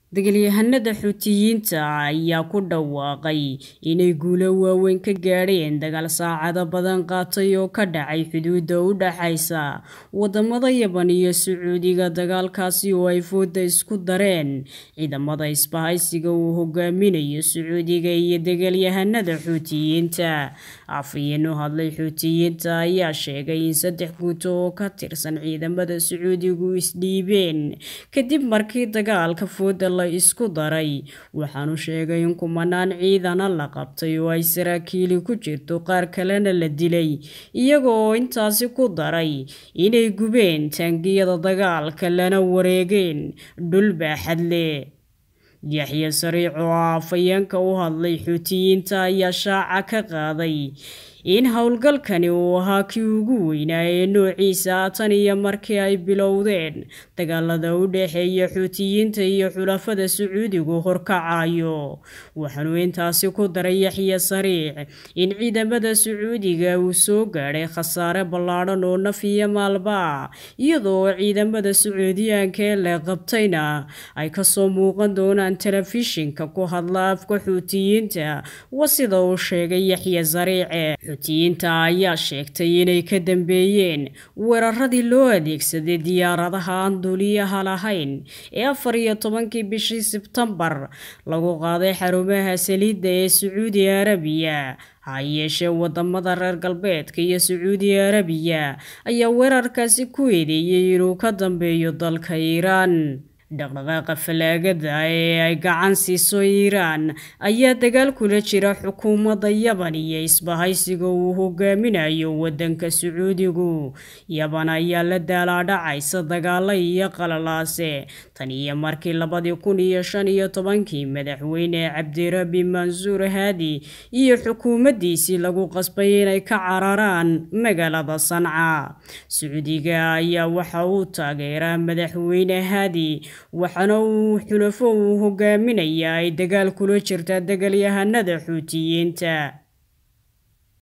Dagaalyahanada Xuutiyiinta ayaa ku dhawaaqay inay guulo waaweyn ka gaadheen dagaal saacado badan qaatay oo ka dhacay xuduudda u dhaxaysa wadamada Yaman iyo Sacuudiga dagaalkaasi oo ay fooda isku dareen ciidamada isbahaysiga uu hogaaminayo Sacuudiga iyo dagaalyahanada Xuutiyiinta afhayeen u hadlay Xuutiyiinta ayaa sheegay in saddex guuto oo ka tirsan ciidamada Sacuudigu isdhiibeen kadib markii dagaalka fooda la isku daray waxaanu sheegay in kumanaan ciidana la qabtay oo ay saraakiili ku jirto qaar kalena la dilay iyaga oo intaasi ku daray inay gubeen taangiyada dagaalka lana wareegeen dhul baaxad leh yaxye sariic oo ah afhayeenka u hadlay Xuutiyiinta ayaa shaaca ka qaaday in howlgalkani uu ahaa kii ugu weynaa ee noociisa tan iyo markii ay bilowdeen dagaalada u dhexeeya Xuutiyiinta iyo xulafada Sacuudigu horkacayo waxaanu intaasi ku daray yaxye sariic in ciidamada Sacuudiga uu soo gaadhay khasaare ballaadhan oo naf iyo maalba iyadoo ciidamada Sacuudiyaanka ee la qabtayna ay kasoo muuqan doonaan telefishinka ku hadla afka Xuutiyiinta waa sida uu sheegay yaxye sariic Xuutiyiinta ayaa sheegtay inay ka dambeeyeen weeraradii loo adeegsaday diyaaradaha aan duuliyaha lahayn ee afar iyo tobankii bishii Sebtembar lagu qaaday xarumaha saliidda ee Sacuudi Arabiya ha yeeshee wadamada reer galbeedka iyo Sacuudi Arabiya ayaa weerarkaasi ku eedeeyay inuu ka dambeeyo dalka Iiraan dhaqdhaqaaqa falaagada ee ay gacan siiso Iiraan ayaa dagaal kula jira xukuumadda Yaman iyo isbahaysiga uu hogaaminayo wadanka Sacuudigu Yaman ayaa la daalaadhacaysa dagaalo iyo qalalaase tan iyo markii labadii kun iyo shan iyo tobankii madaxweyne Cabdirabbi Mansuur Haadi iyo xukuumaddiisii lagu qasbay inay ka cararaan magaalada Sanca Sacuudiga ayaa waxa uu taageeraa madaxweyne Haadi waxaana uu xulafo uu hogaaminayaa ay dagaal kula jirtaa dagaalyahanada Xuutiyiinta